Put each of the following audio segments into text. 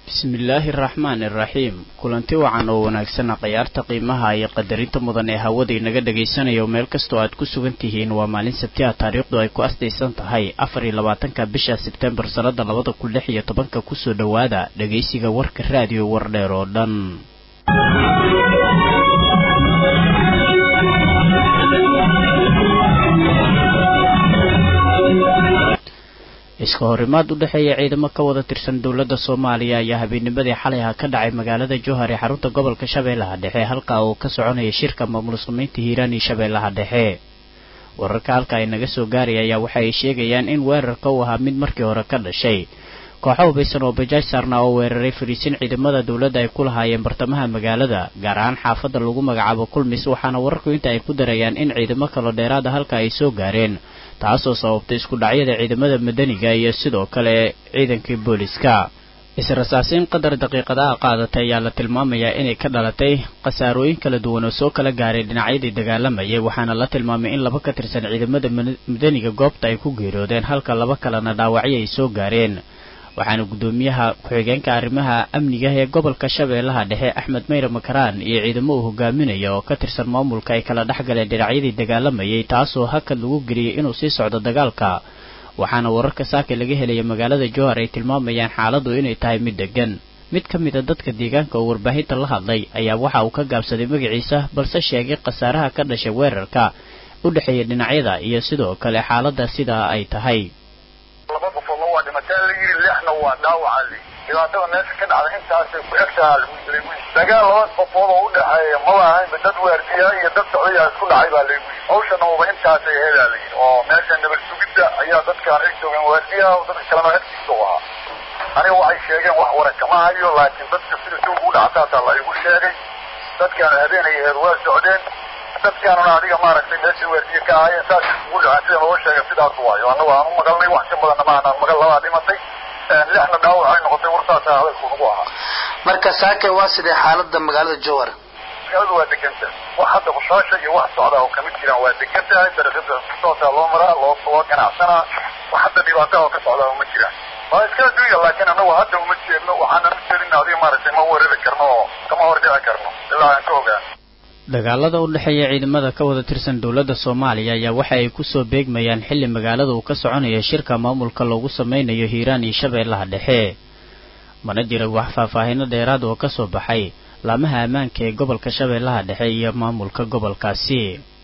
bismillaahi araxmaan iraxiim kulanti wacan oo wanaagsan khayaarta qiimaha iyo qadarinta mudan ee hawada inaga dhagaysanayo meel kastoo aad ku sugan tihiin waa maalin sabtiha taariikhdu ay ku astaysan tahay afar iyo labaatanka bisha sebtembar sannada labada kun lix iyo tobanka kusoo dhowaada dhagaysiga warka raadiyo wardheer oo dhan iska horimaad u dhexeeya ciidamo ka wada tirsan dowladda soomaaliya ayaa habeennimadii xalay ah ka dhacay magaalada jowhar ee xarunta gobolka shabeellaha dhexe halka uu ka soconaya shirka maamul samaynta hiiraan iyo shabeellaha dhexe wararka halka ay naga soo gaaraya ayaa waxa ay sheegayaan in weerarka uu ahaa mid markii hore ka dhashay kooxo hubaysan oo bajaaj saarna oo weeraray fariisin ciidamada dowladda ay ku lahaayeen bartamaha magaalada gaar ahaan xaafadda lagu magacaabo kulmis waxaana wararku inta ay ku darayaan in ciidamo kalo dheeraada halka ay soo gaareen taasoo sababtay isku dhacyada ciidamada madaniga iyo sidoo kale ciidankii booliska is-rasaasiin qadar daqiiqadaha qaadatay ayaa la tilmaamayaa inay ka dhalatay khasaarooyin kala duwan oo soo kala gaaray dhinacyadii dagaalamayay waxaana la tilmaamay in laba ka tirsan ciidamada madaniga goobta ay ku geeroodeen halka laba kalena dhaawacyo ay soo gaareen waxaana guddoomiyaha ku-xigeenka arrimaha amniga ee gobolka shabeellaha dhexe axmed mayre makaraan iyo ciidamo uu hogaaminaya oo ka tirsan maamulka ay kala dhex galeen dhinacyadii dagaalamayay taasoo hakad lagu geliyey inuu sii socdo dagaalka waxaana wararka saaka laga helaya magaalada jowhar ay tilmaamayaan xaaladdu inay tahay mid degan mid ka mid a dadka deegaanka oo warbaahinta la hadlay ayaa waxa uu ka gaabsaday magaciisa balse sheegay khasaaraha ka dhashay weerarka u dhexeeya dhinacyada iyo sidoo kale xaaladda sidaa ay tahay lixna waa dhaawaca li dhibaatada meesha ka dhacda intaasay ku egtahaa dagaal laba qofood oo udhexeeya maba ahaynba dad waardiya iyo dad socdayaa isku dhacay baa laygu yii hawshana uba intaasay hedaa la yidhi oo meesha nabad sugidda ayaa dadkaan eg joogeen waardiyaha dadka kalena agtiisa u ahaa aniga waxay sheegeen wax wara kama hayo laakiin dadka sida si ugu dhactaasaa la igu sheegay dadkaana habeenay aheed waa socdeen dadkaanuna adiga maaragtay meesha waardiye ka ahaayeen saas isugu dhaceen sida loo sheegay sidaas waayo annagu aan u maqalnay wax ka badanna maanaan magal labaa dhimatay lixna dhaawac ay noqotay warsaasa hadalku nagu ahaa marka saake waa sidee xaalada magaalada jowhar magaaladu waa deganta wax hadda bushaasha iyo wax socda oo kamid jiraan waa degan tahay dariiqada kusootaa loo maraa loo loo ganacsanaa wax hadda dhibaata oo ka socdaa uma jiraan waa iska adduunya laakiin annagu hadda uma jeedno waxaanan u jeedina adiga maaragtay ma weerari karno oo kama hordhici karno ilaa aan ka ogaan dagaalada u dhexeeya ciidamada ka wada tirsan dowladda soomaaliya ayaa waxa ay kusoo beegmayaan xilli magaalada uu ka soconaya shirka maamulka loogu sameynayo hiiraan iyo shabeellaha dhexe mana jira wax faahfaahino dheeraad oo ka soo baxay laamaha ammaanka ee gobolka shabeellaha dhexe iyo maamulka gobolkaasi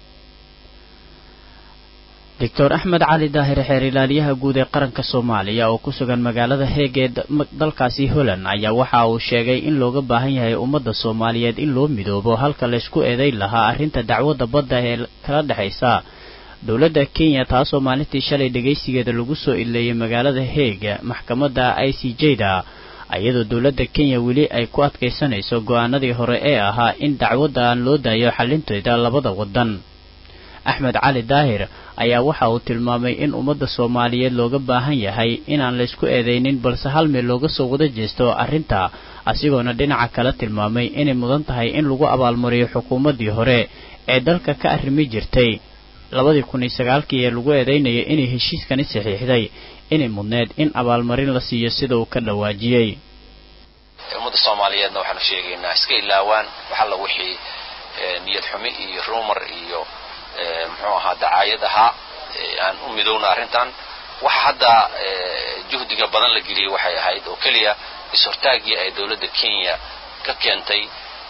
doctor axmed cali daahir xeer ilaaliyaha guud ee qaranka soomaaliya oo ku sugan magaalada heeg ee dalkaasi holland ayaa waxa uu sheegay in looga baahan yahay ummadda soomaaliyeed in loo midoobo halka laysku eedayn lahaa arrinta dacwadda badda ee kala dhexaysa dowladda kenya taasoo maalintii shalay dhegaysigeeda lagu soo ileeyay magaalada heeg maxkamadda i c j da iyadoo dowladda kenya weli ay ku adkaysanayso go-aanadii hore ee ahaa in dacwadda aan loo daayo xalinteeda labada waddan axmed cali daahir ayaa waxa uu tilmaamay in ummadda soomaaliyeed looga baahan yahay inaan laysku eedaynin balse hal meel looga soo wada jeesto arrinta asigoona dhinaca kale tilmaamay inay mudan tahay in lagu abaalmariyo xukuumaddii hore ee dalka ka arrimi jirtay labadii kun iyo sagaalkii ee lagu eedaynayay inay heshiiskani saxiixday inay mudneed in abaalmarin la siiyo sida uu ka dhawaajiyey ummadda soomaaliyeedna waxaanu sheegaynaa iska ilaawaan waxalla wixii niyad xumi iyo rumor iyo muxuu ahaa dacaayad ahaa aan u midowna arrintan waxa hadda juhdiga badan la geliyey waxay ahayd oo keliya is-hortaaggii ay dowladda kenya ka keentay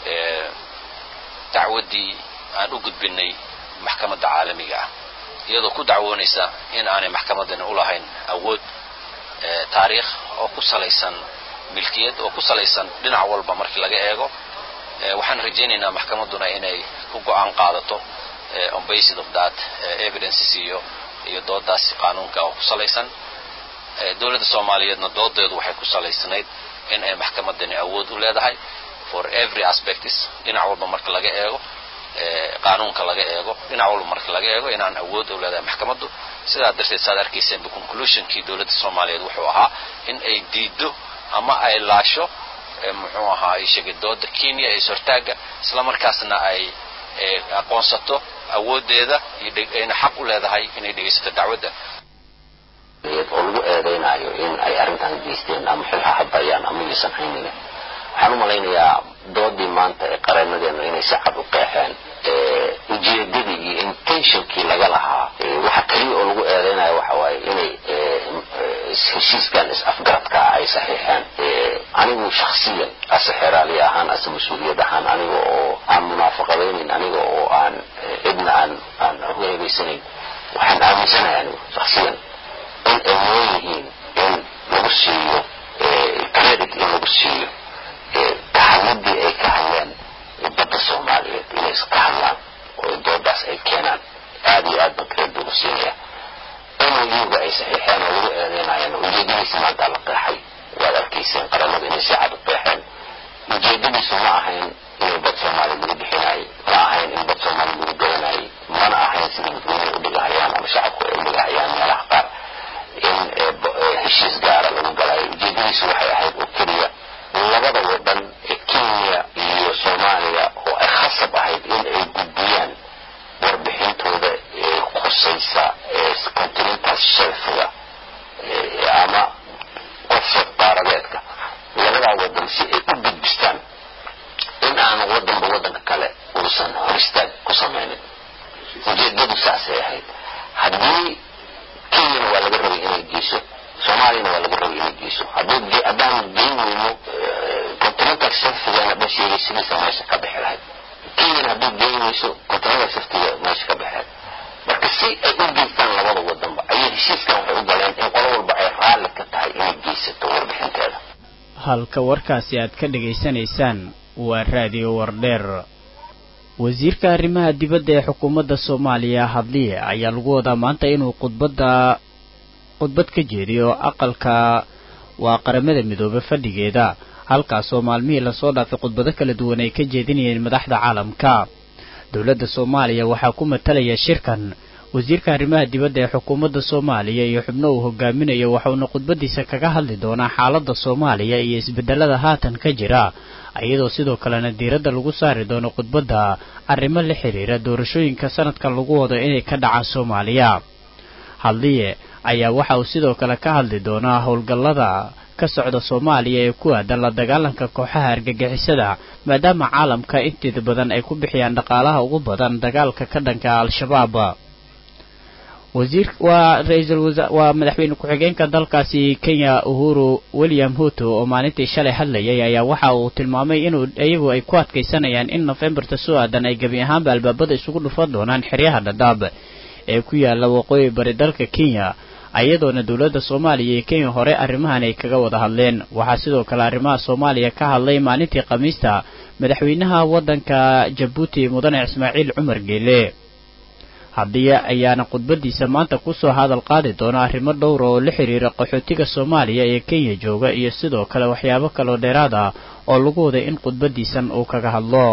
dacwaddii aan u gudbinay maxkamadda caalamiga ah iyadoo ku dacwoonaysa in aanay maxkamaddani u lahayn awood taariikh oo ku salaysan milkiyad oo ku salaysan dhinac walba markii laga eego waxaan rajaynaynaa maxkamadduna inay ku go-aan qaadato on basis of that evidences iyo iyo doodaasi qaanuunka oo ku salaysan dowladda soomaaliyeedna doodeedu waxay ku salaysanayd in ay maxkamadani awood u leedahay for every aspects dhinac walba marka laga eego qaanuunka laga eego dhinac walba marka laga eego inaan awood u leedahay maxkamaddu sidaa darteed saad arkayseenba conclusionkii dowladda soomaaliyeed wuxuu ahaa in ay diido ama ay laasho muxuu ahaa sheegay dooda kenya ee is-hortaaga isla markaasna ay aqoonsato awoodeeda ayna xaq u leedahay inay dhegaysato dacwadda oo lagu eedaynayo in ay arrintan geysteen ama xilha habayaan ama yuusan haynin malaynayaa doodii maanta ee qareenadeenu inay si cad u qeexeen ujeedadii iyo intentionkii laga lahaa waxa keliya oo lagu eedeynayo waxa waaye inay heshiiskan is-afgaradkaa ay saxiixeen anigu shaksiyan ase xeraali ahaan ase mas-uuliyad ahaan aniga oo aan munaafaqadaynin aniga oo aan cidna aan aan uheebaysanayn waxaan aaminsanahay anigu shaksiyan in ay noo yihiin in lagu siiyo credit in lagu siiyo kahadladii ay ka hadleen badda soomaaliyeed inay iska hadlaan oo doodaas ay keenaan aada iyo aad ba credit lagu siinaya iyaga ay saxiixeen oo lagu eedeynayana ujeedadiisa maanta la qeexay waad arkayseen qaramada inay si cad u qeexeen ujeedadiisu ma ahayn inay bad soomaaliya lagu bixinaayey ma ahayn in bad soomaaliya lagu gadanayay mana ahayn sida dadweyne u dhigahayaan ama shacabku ay u dhigahayaan meelaha qaar in heshiis gaara lagu galayo ujeedadiisu waxay ahayd oo keliya labada wadan ee kenya iyo soomaaliya oo ay khasab ahayd in ay gudbiyaan warbixintooda ee khusaysa continental shelfiga ama qofsad qaaradeedka labadaa wadan si ay u gudbistaan in aanu wadanba wadanka kale uusan horistaag ku samaynin ujeedadu saasay ahayd haddii kenyana waa laga rabay inay geyso soomaaliyana waa laga rabay inay geyso haddaan geyn weyno continental shelfigana dhan sheegaysidiisa meesha ka bixi lahayd kenyana hadduu geyn weyso continental shelfiga meesha ka bixi lahayd marka si ay u geystaan labada wadanba ayay heshiiskan waxay u galeen in qolo walba ay raalli ka tahay inay geysato warbixinteeda halka warkaasi aad ka dhegaysanaysaan waa raadiyo wardheer wasiirka arrimaha dibadda ee xukuumadda soomaaliya hadliye ayaa lagu wadaa maanta inuu khudbadda khudbad ka jeediyo aqalka waa qaramada midoobe fadhigeeda halkaasoo maalmihii lasoo dhaafay khudbado kala duwan ay ka jeedinayeen madaxda caalamka dowladda soomaaliya waxaa ku matalaya shirkan wasiirka arrimaha dibadda ee xukuumadda soomaaliya iyo xubno uu hogaaminayo waxauna khudbadiisa kaga hadli doonaa xaaladda soomaaliya iyo isbedelada haatan ka jira iyadoo sidoo kalena diiradda lagu saari doono khudbadda arrimo la xiriira doorashooyinka sanadkan lagu wado inay ka dhacaan soomaaliya hadliye ayaa waxa uu sidoo kale ka hadli doonaa howlgallada ka socda soomaaliya ee ku aadan la dagaalanka kooxaha argagixisada maadaama caalamka inteeda badan ay ku bixiyaan dhaqaalaha ugu badan dagaalka ka dhanka al-shabaab wasiir waa ra-iisul wasa waa madaxweyne ku-xigeenka dalkaasi kenya uhuru william huto oo maalintii shalay hadlayay ayaa waxa uu tilmaamay inuu iyagu ay ku adkaysanayaan in nofembarta soo aadan ay gebi ahaanba albaabada isugu dhufan doonaan xeryaha dhadhaab ee ku yaala waqooyi bari dalka kenya iyadoona dowladda soomaaliya iyo kenya hore arrimahan ay kaga wada hadleen waxaa sidoo kale arrimaha soomaaliya ka hadlay maalintii khamiista madaxweynaha waddanka jabuuti mudane ismaaciil cumar geele haddiye ayaana khudbadiisa maanta kusoo hadal qaadi doona arrimo dhowra oo la xiriira qaxootiga soomaaliya ee kenya jooga iyo sidoo kale waxyaabo kaloo dheeraad ah oo lagu waday in khudbadiisan uu kaga hadlo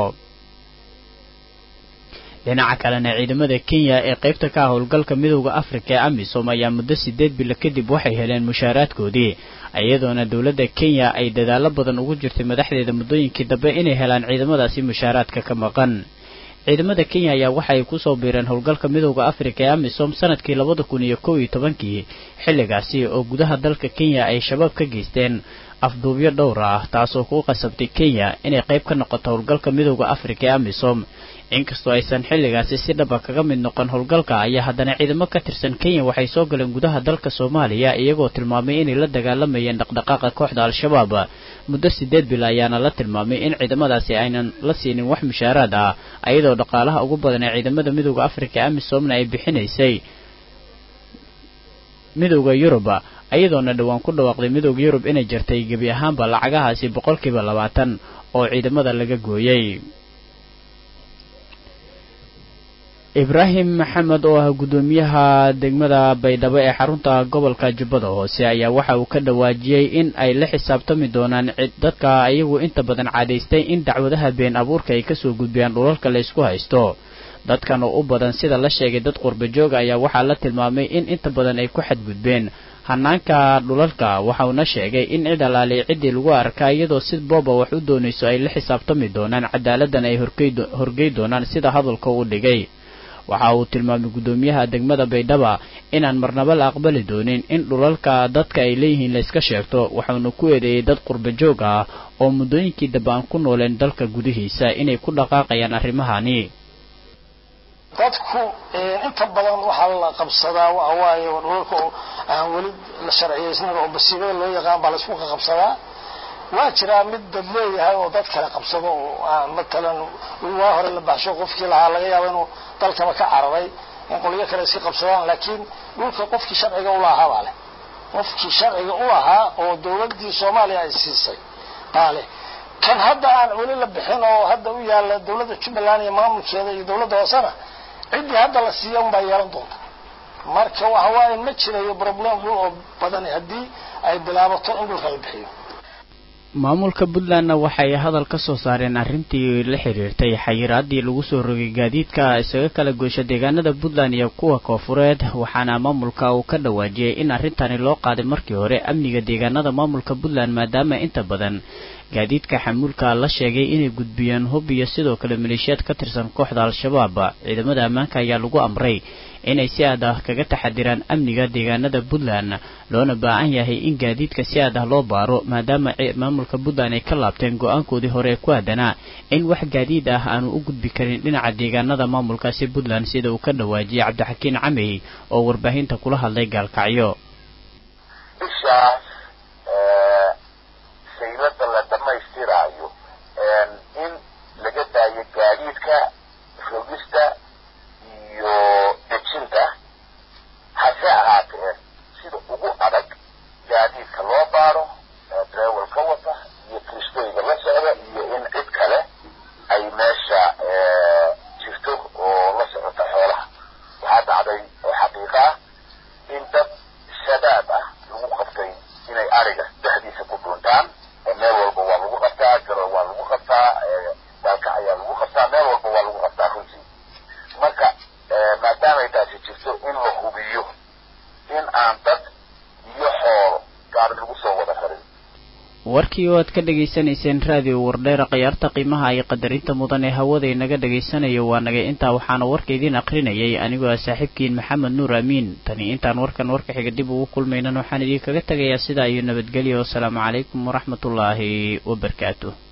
dhinaca kalena ciidamada kenya ee qaybta ka ah howlgalka midowda afrika ee amisom ayaa muddo sideed bilo kadib waxay heleen mushaaraadkoodii iyadoona dowladda kenya ay dadaalo badan ugu jirtay madaxdeeda muddooyinkii dambe inay helaan ciidamadaasi mushaaraadka ka maqan ciidamada kenya ayaa waxa ay kusoo biireen howlgalka midowda afrika ee amisom sanadkii labada kun iyo kow iyo tobankii xilligaasi oo gudaha dalka kenya ay shabaab ka geysteen afduubyo dhowr ah taasoo ku qasabtay kenya inay qayb ka noqoto howlgalka midowda afrika ee amisom inkastoo aysan xilligaasi si dhaba kaga mid noqon howlgalka ayaa haddana ciidamo ka tirsan kenya waxay soo galeen gudaha dalka soomaaliya iyagoo tilmaamay inay la dagaalamayeen dhaqdhaqaaqa kooxda al-shabaab muddo sideed bil ayaana la tilmaamay in ciidamadaasi aynan la siinin wax mushaaraad ah iyadoo dhaqaalaha ugu badan ee ciidamada midowda afrika amisomna ay bixinaysay midowda yuruba iyadoona dhowaan ku dhawaaqday midowda yurub inay jirtay gebi ahaanba lacagahaasi boqolkiiba labaatan oo ciidamada laga gooyey ibraahim maxamed oo ah guddoomiyaha degmada baydhabo ee xarunta gobolka jubbada hoose ayaa waxa uu ka dhawaajiyey in ay la xisaabtami doonaan dadka iyagu inta badan caadaystay in dacwadaha been abuurka ay kasoo gudbiyaan dhulalka la ysku haysto dadkan oo u badan sida la sheegay dad qurba jooga ayaa waxaa la tilmaamay in inta badan ay ku xadgudbeen hanaanka dhulalka waxauna sheegay in cid alaaliy ciddii lagu arkaa iyadoo si booba wax u doonayso ay la xisaabtami doonaan cadaaladdan ay horgey doonaan sida hadalka u dhigay waxa uu tilmaamay guddoomiyaha degmada baydhaba inaan marnaba la aqbali doonin in dhulalka dadka ay leeyihiin la iska sheegto waxauna ku eedeeyey dad qurba joog ah oo muddooyinkii dambe aan ku nooleen dalka gudihiisa inay ku dhaqaaqayaan arrimahani dadku inta badan waxaa la qabsadaa waxa waaye dhulalka oo aan weli la sharciyeysnayn oo basiibada loo yaqaan baa laisku qaqabsadaa waa jiraa mid dad leeyahay oo dad kale qabsado oo aan matalan waa hore la baxsho qofkii lahaa laga yaabo inuu dalkaba ka cararay in qolyo kale iska qabsadaan laakiin dhulka qofkii sharciga u lahaa baa leh qofkii sharciga u lahaa oo dowladdii soomaaliya ay siisay baa leh kan hadda aan weli la bixin oo hadda u yaalla dowladda jubbaland iyo maamulkeeda iyo dowladda hoosena ciddii hadda la siiya unbaa yeelan doonta marka waxa waaye ma jirayo problem dhul oo badani haddii ay bilaabato in dhulka la bixiyo maamulka puntlandna waxay hadal ka soo saareen arrintii la xiriirtay xayiraadii lagu soo rogay gaadiidka isaga kala goysha deegaanada puntland iyo kuwa koofureed waxaana maamulka uu ka dhawaajiyey in arrintani loo qaaday markii hore amniga deegaanada maamulka puntland maadaama inta badan gaadiidka xamuulka la sheegay inay gudbiyeen hub iyo sidoo kale maleeshiyaad ka tirsan kooxda al-shabaab ciidamada ammaanka ayaa lagu amray inay si aad ah kaga taxadiraan amniga deegaanada puntland loona baahan yahay in gaadiidka si aad ah loo baaro maadaama maamulka puntland ay ka laabteen go-aankoodii hore ku aadanaa in wax gaadiid ah aanu u gudbi karin dhinaca deegaanada maamulkaasi puntland sida uu ka dhawaajiyey cabdixakiin camey oo warbaahinta kula hadlay gaalkacyo saylada la dhamaystiraayo in laga daayo gaadiidka rogista iyo dejinta hase ahaatee sida ugu adag gaadiidka loo baaro drewel ka wata iyo kristooyga la socda iyo in cid kale ay meesha jirto oo la socota xoolaha waxaa dhacday oo xaqiiqa ah in dad shabaab ah lagu qabtay inay ariga dhexdiisa ku dhuuntaan meel walba waa lagu qabtaa garo waa lagu qabtaa daalka ayaa lagu qabtaa meel walba waa lagu qabtaa runtii marka maadaamay taasi jirto in la hubiyo in aan dad iyo xoolo gaari lagu soo wada rarin warkii oo aad ka dhagaysanayseen raadiyo wardheera khiyaarta qiimaha iyo qadarinta mudan ee hawada inaga dhagaysanayo waa nagay intaa waxaana warka idiin aqrinayay anigoo ah saaxiibkiin maxamed nuur amiin tani intaan warkan warka xiga dib ugu kulmaynan waxaan idinkaga tegayaa sidaa iyo nabadgelyo wasalaamu calaykum waraxmatullaahi wabarakaatu